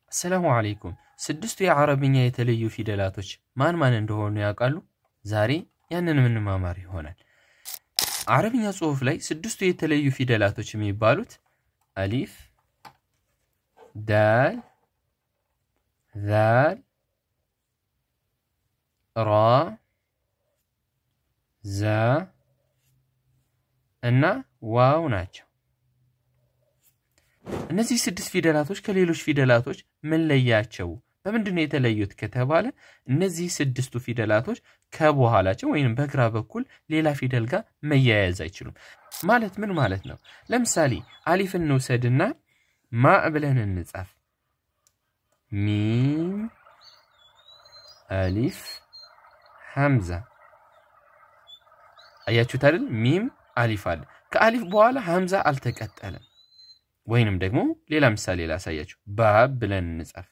አሰላሙ አለይኩም። ስድስቱ የአረብኛ የተለዩ ፊደላቶች ማን ማን እንደሆኑ ያውቃሉ? ዛሬ ያንን ምንማማር ይሆናል። አረብኛ ጽሑፍ ላይ ስድስቱ የተለዩ ፊደላቶች የሚባሉት አሊፍ፣ ዳል፣ ዛል፣ ራ፣ ዛ እና ዋው ናቸው። እነዚህ ስድስት ፊደላቶች ከሌሎች ፊደላቶች ምን ለያቸው? በምንድን ነው የተለዩት ከተባለ እነዚህ ስድስቱ ፊደላቶች ከበኋላቸው ወይም በግራ በኩል ሌላ ፊደል ጋር መያያዝ አይችሉም። ማለት ምን ማለት ነው? ለምሳሌ አሊፍ እንውሰድና ማ ብለን እንጻፍ። ሚም አሊፍ ሐምዛ። አያችሁት አይደል? ሚም አሊፍ አለ። ከአሊፍ በኋላ ሐምዛ አልተቀጠለም። ወይንም ደግሞ ሌላ ምሳሌ ላሳያችሁ። ባ ብለን እንጻፍ።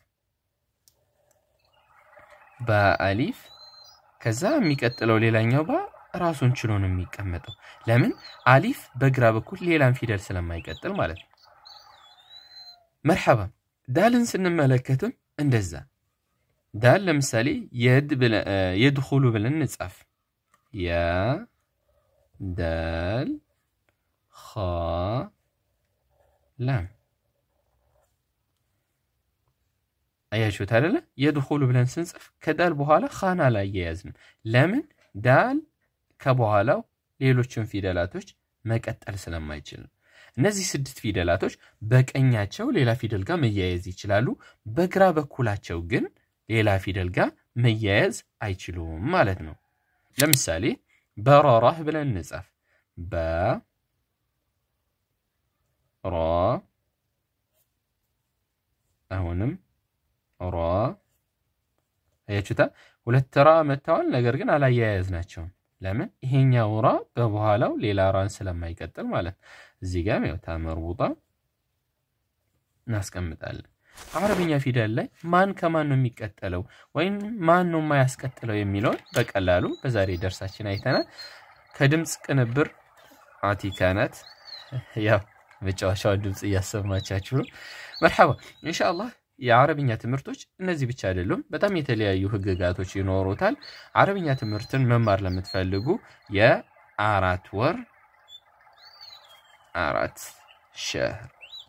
በአሊፍ ከዛ የሚቀጥለው ሌላኛው ባ ራሱን ችሎ ነው የሚቀመጠው። ለምን? አሊፍ በግራ በኩል ሌላን ፊደል ስለማይቀጥል ማለት ነው። መርሐባ። ዳልን ስንመለከትም እንደዛ ዳል ለምሳሌ የድኹሉ ብለን እንጻፍ። ያ ዳል ኻ ላም አያችሁት አይደለ? የድኹሉ ብለን ስንጽፍ ከዳል በኋላ ኻና ላይ አያያዝንም። ለምን? ዳል ከበኋላው ሌሎችን ፊደላቶች መቀጠል ስለማይችል ነው። እነዚህ ስድስት ፊደላቶች በቀኛቸው ሌላ ፊደል ጋር መያያዝ ይችላሉ። በግራ በኩላቸው ግን ሌላ ፊደል ጋር መያያዝ አይችሉም ማለት ነው። ለምሳሌ በራራህ ብለን እንጻፍ። በ ራ አሁንም ራ አያችሁታ። ሁለት ራ መጥተዋል፣ ነገር ግን አላያያዝናቸውም። ለምን? ይሄኛው ራ በበኋላው ሌላ ራን ስለማይቀጥል ማለት ነው። እዚህ ጋር ያው ታመርቡጣ እናስቀምጣለን። አረብኛ ፊደል ላይ ማን ከማን ነው የሚቀጠለው ወይም ማን ነው የማያስቀጥለው የሚለውን በቀላሉ በዛሬ ደርሳችን አይተናል። ከድምፅ ቅንብር አቲካ ናት። ያው መጫወቻውን ድምፅ እያሰማቻችሁ ነው። መርሐባ ኢንሻአላህ። የአረብኛ ትምህርቶች እነዚህ ብቻ አይደሉም፣ በጣም የተለያዩ ህግጋቶች ይኖሩታል። አረብኛ ትምህርትን መማር ለምትፈልጉ የአራት ወር አራት ሸህር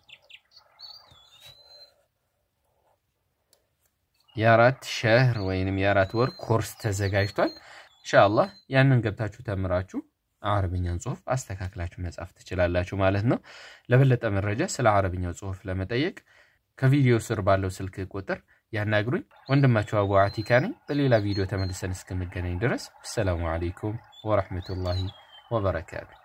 የአራት ሸህር ወይንም የአራት ወር ኮርስ ተዘጋጅቷል። ኢንሻአላህ ያንን ገብታችሁ ተምራችሁ አረብኛን ጽሁፍ አስተካክላችሁ መጻፍ ትችላላችሁ ማለት ነው። ለበለጠ መረጃ ስለ አረብኛው ጽሁፍ ለመጠየቅ ከቪዲዮ ስር ባለው ስልክ ቁጥር ያናግሩኝ። ወንድማችሁ አቡ አቲካ ነኝ። በሌላ ቪዲዮ ተመልሰን እስክንገናኝ ድረስ አሰላሙ አለይኩም ወረሕመቱላሂ ወበረካቱ።